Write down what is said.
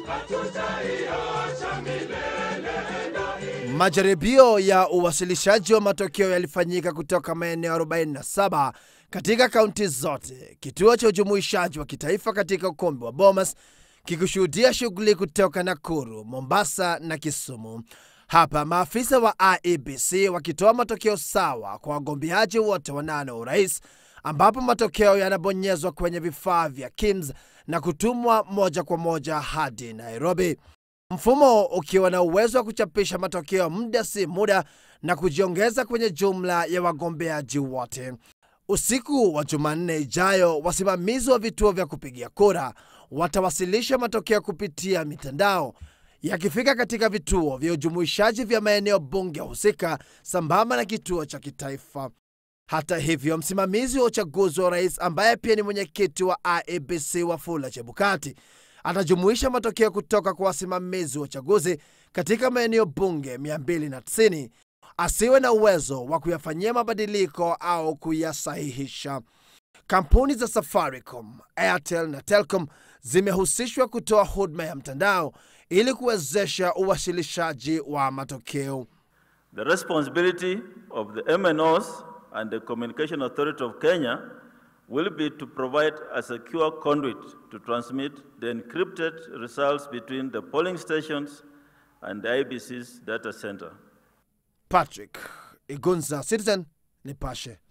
Majaribio ya uwasilishaji wa matokeo yalifanyika kutoka maeneo 47 katika kaunti zote, kituo cha ujumuishaji wa kitaifa katika ukumbi wa Bomas kikushuhudia shughuli kutoka Nakuru, Mombasa na Kisumu. Hapa maafisa wa IEBC wakitoa matokeo sawa kwa wagombeaji wote wanane wa urais, ambapo matokeo yanabonyezwa kwenye vifaa vya KIMS na kutumwa moja kwa moja hadi Nairobi, mfumo ukiwa na uwezo wa kuchapisha matokeo muda si muda na kujiongeza kwenye jumla ya wagombeaji wote. Usiku wa Jumanne ijayo, wasimamizi wa vituo vya kupigia kura watawasilisha matokeo kupitia mitandao yakifika katika vituo vya ujumuishaji vya maeneo bunge husika sambamba na kituo cha kitaifa. Hata hivyo, msimamizi wa uchaguzi wa rais ambaye pia ni mwenyekiti wa IEBC Wafula Chebukati atajumuisha matokeo kutoka kwa wasimamizi wa uchaguzi katika maeneo bunge 290 asiwe na uwezo wa kuyafanyia mabadiliko au kuyasahihisha. Kampuni za Safaricom, Airtel na Telcom zimehusishwa kutoa huduma ya mtandao ili kuwezesha uwasilishaji wa matokeo. The responsibility of the MNOs and the Communication Authority of Kenya will be to provide a secure conduit to transmit the encrypted results between the polling stations and the IBC's data center. Patrick Igunza, Citizen Nipashe.